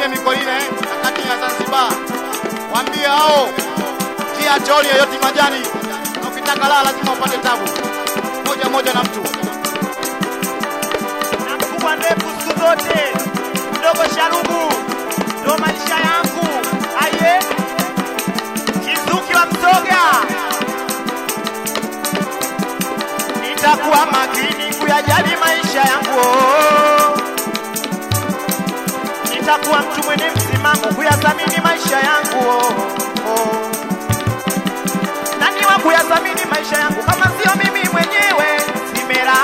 kule Mikoline kati ya Zanzibar, waambie hao kia choli yoyote majani, na ukitaka lala lazima upate tabu moja moja na mtu na mkubwa ndefu siku zote, mdogo sharubu, ndo maisha yangu. Aye, Kizuki wa Msoga, nitakuwa makini kuyajali maisha yangu. oh. Nitakuwa mtu mwenye msimamo kuyathamini maisha yangu. oh, oh. Nani wa kuyathamini maisha yangu kama sio mimi mwenyewe? Simera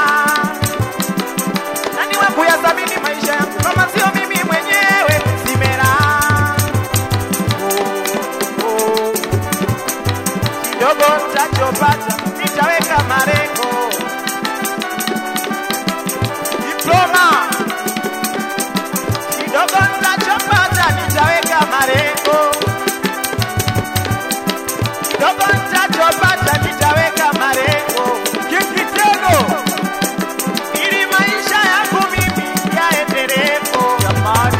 nani wa kuyathamini maisha yangu kama sio mimi mwenyewe? Simera oh, oh. kidogo nitachopata nitaweka malengo, diploma kidogo nitachopata nitaweka malengo, kidogo nitachopata nitaweka malengo, kikitego ili maisha yangu mimi yaendelepo. Jamani,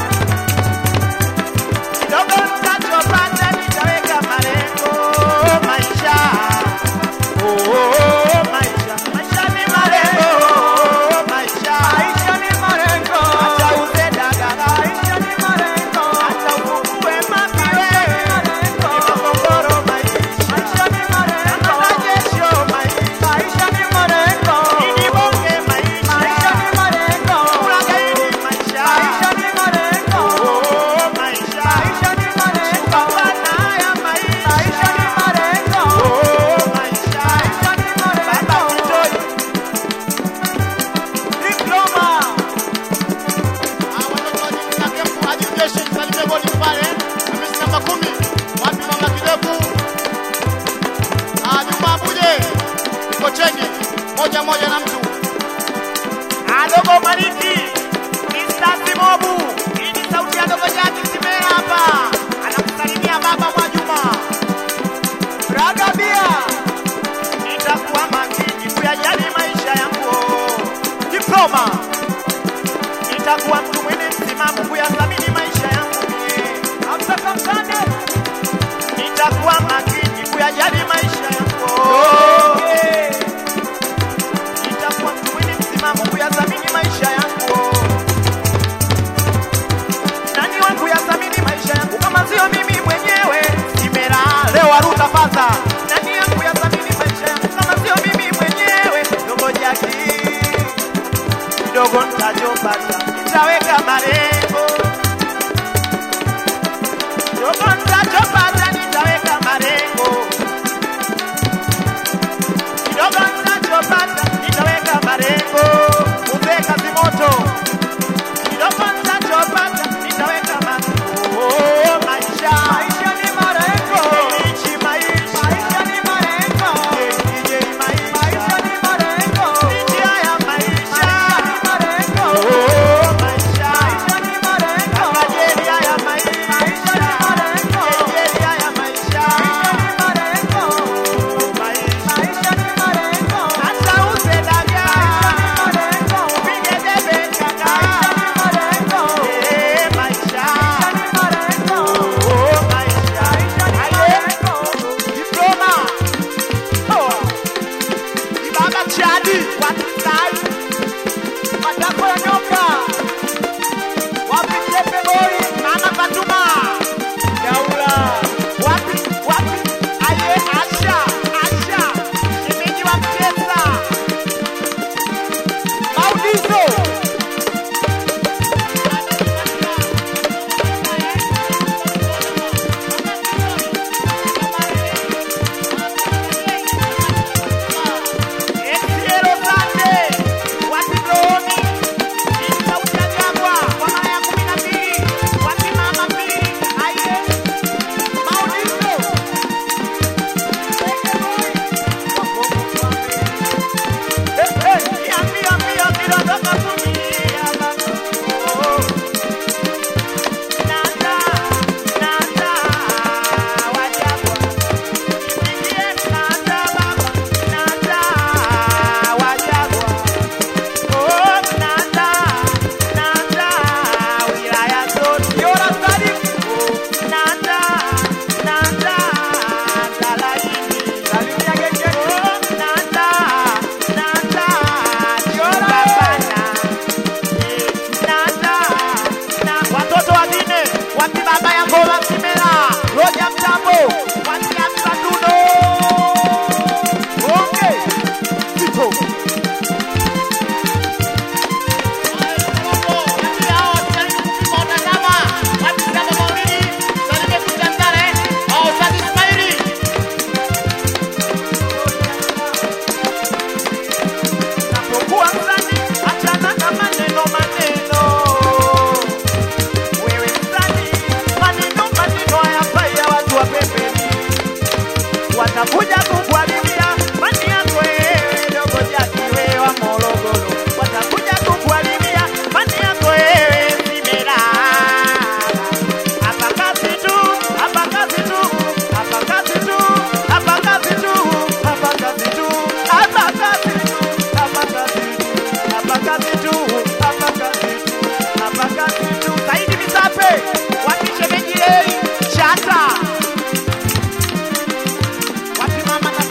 kidogo nitachopata nitaweka malengo. Maisha oh, oh, maisha maisha ni malengo. Maisha maisha ni malengo. Acha uze dagaa. Maisha ni malengo. Acha ufungue mapiwe. Ni makongoro maisha. Maisha ni malengo. Na majesho maisha. Maisha ni malengo. Ni bonge maisha. Maisha ni malengo. Ulaghai maisha. Maisha ni malengo. Oh, maisha. Maisha ni malengo. Pambana ya maisha. Maisha ni malengo. Oh, maisha. Maisha ni malengo. Baba Kitoi. Diploma. Ah, watoto wa jiji la Kempu, Haji Jeshi, msalimie bodi pale, Hamisi namba kumi, wapi mama kidevu? Ah, Juma Abuje, Kochengi, moja moja na mtu. Adogo Maliki, Mr. Simobu, hii ni sauti ya Dogo Jaki Simera hapa. Anakusalimia baba Mwajuma. Ragabia, nitakuwa makini kuyajali maisha yangu. Diploma, nitakuwa mtu mwenye msimamo kuyathamini maisha yangu mie. Hamza Kamkande, nitakuwa makini kuyajali maisha yangu. Yeah nitakuwa mtu mwenye msimamo kuyathamini maisha yangu. Nani wa kuyathamini maisha yangu kama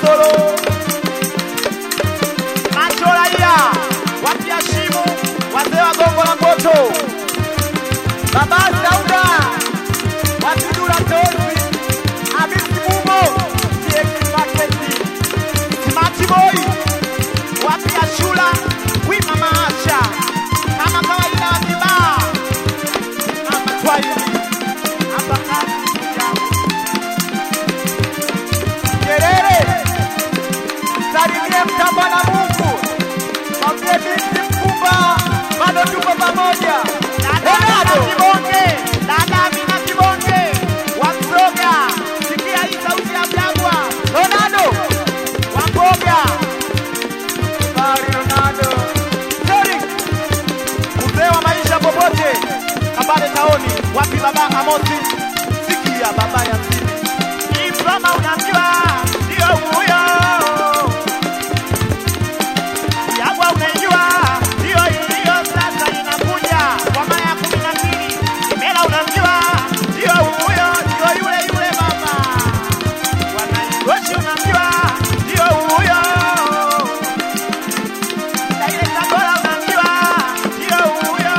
Morogoro. Macho raia wapya shimu, wazee wa gongo la moto, baba Sauda watudura tozi, Hamisi Mumo TX Market, Smart Boy wapya shula, wima maasha kama kawaida wa kibaa mama Twahili hapa kazi yangu Nyerere salimie mtamba na Mungu, mwambie binti mkubwa, bado tuko pamoja. Ronaldo Kibonge, dada Amina Kibonge wa Msoga, sikia hii sauti ya Mjagwa. Ronaldo wa Mboga, Bari Ronaldo, Sorry mzee wa maisha popote, Kabale taoni, wapi baba Amosi, sikia baba ya sini Ifama unamjua ndio huyo, Yagwa unaijua ndio hiyo, sasa inakuja kwa mara ya kumi na mbili. Kimela unamjua ndio huyo, ndio yule yule mama. Wanaigoshi unamjua ndio huyo, Daile Tabora unamjua ndio huyo.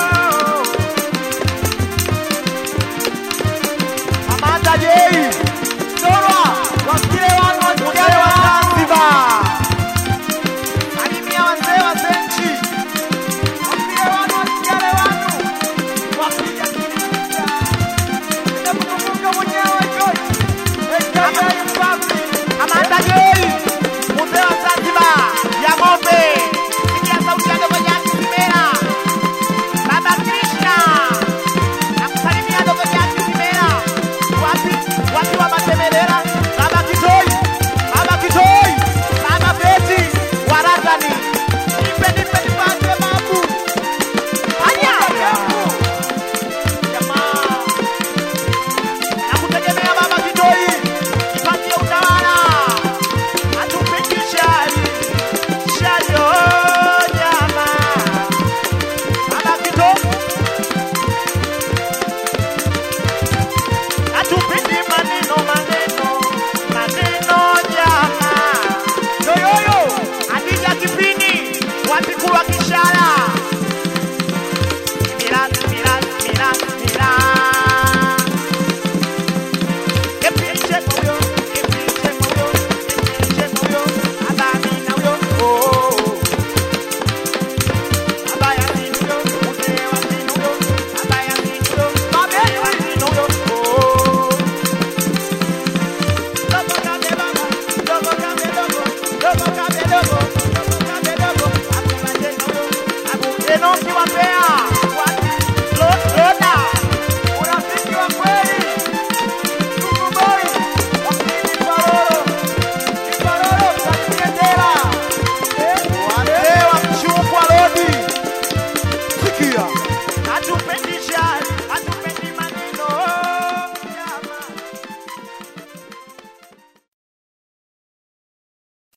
Amanda Jei Torwa wasikie wanu wasikie wa Zanzibar. Salimia wazee wa Zenchi. Wasikie wanu wasikie wanu. Wapiga kilicha. Nitakukumbuka mwenyewe George. AKA Mbavi. Amanda Jei mzee wa Zanzibar ya ng'ombe. Sikia sauti ya dogo Jaki Simera. Baba Krishna nakusalimia dogo Jaki Simera. Wapi wapi wa Matemelera, Baba Kitoi, Baba Kitoi, Baba Beti Warazani. Nipe nipe nipate babu. Anya jamaa, nakutegemea Baba Kitoi, nipatie utawala, atupikishe shari oh, jamaa. Baba Kitoi Hatupindi maneno maneno maneno jama yoyoyo Adija kipini wapikuwa kishara mira mira mira mira Epiche moyo epiche moyo epiche moyo abami na uyo oh abaya sinuyo mzee wa sinuyo abaya sinuyo babe wa sinuyo oh Dogo kabe baba, dogo kabe dogo, dogo kabe dogo,